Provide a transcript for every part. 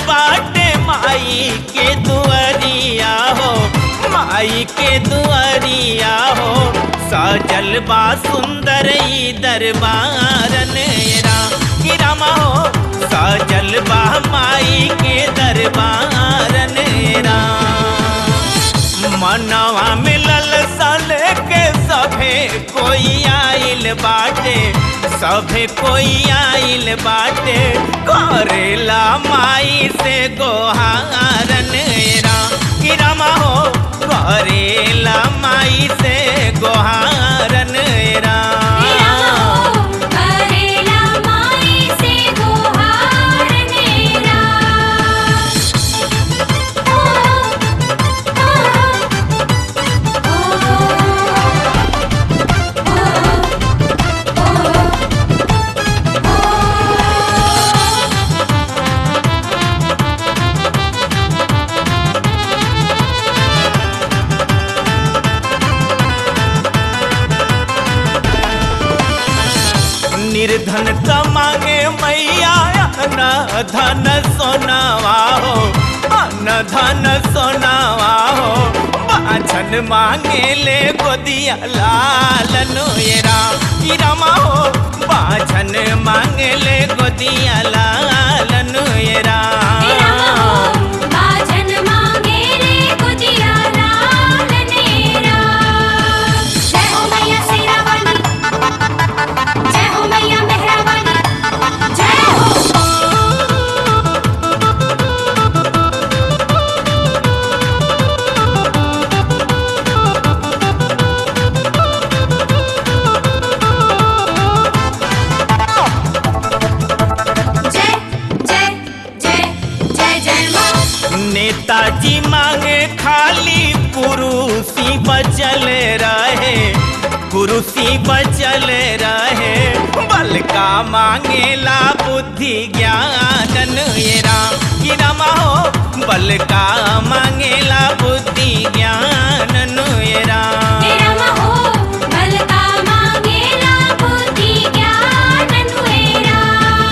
बाटे माई के दुआरिया हो माई के दुआरिया हो सजल बा सुंदर ई दरबारन राम की रामा हो सजल बा माई के दरबारन राम मनवा मिलल साले के सभे कोई आइल बाटे सभे कोई आइल बाटे करेला माई से गोहारन राम की रामा हो करेला माई से गोहारन राम करेला माई से गुहार मेरा निर्धन त मांगे मैया न धन सोनावा हो न धन सोनावा हो बाछन मांगे ले गोदिया लालन ये राम की रामा हो बाछन मांगे ले गोदिया लालन ये राम बाजन मांगे रे गुजिया लाल नेरा जय हो मैया शेरा वाली जय हो मैया मेहरा वाली जय हो जय जय जय जय जय माँ नेताजी मांगे खाली कुरुसी बचल रहे कुरुसी बचल रहे बल का मांगेला बुद्धि ज्ञानन ये राम की रमा हो बल का मांगेला बुद्धि ज्ञानन ये राम तेरा महो बलका मांगेला बुद्धि ज्ञान नुएरा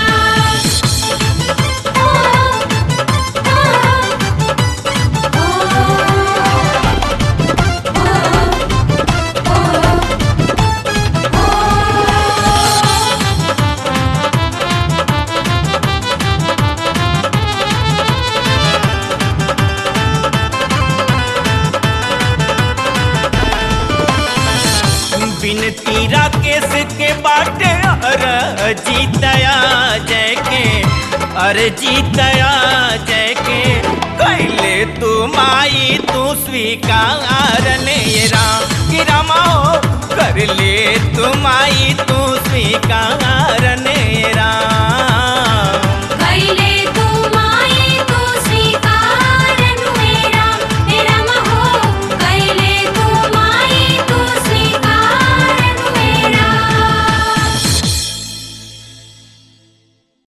बिनती राकेश के बाटे अर जीतया जय के अरे जीतया जय के कैले तू माई तू स्वीकारन ये राम की रामा हो कर ले तू माई तू स्वीकारन ये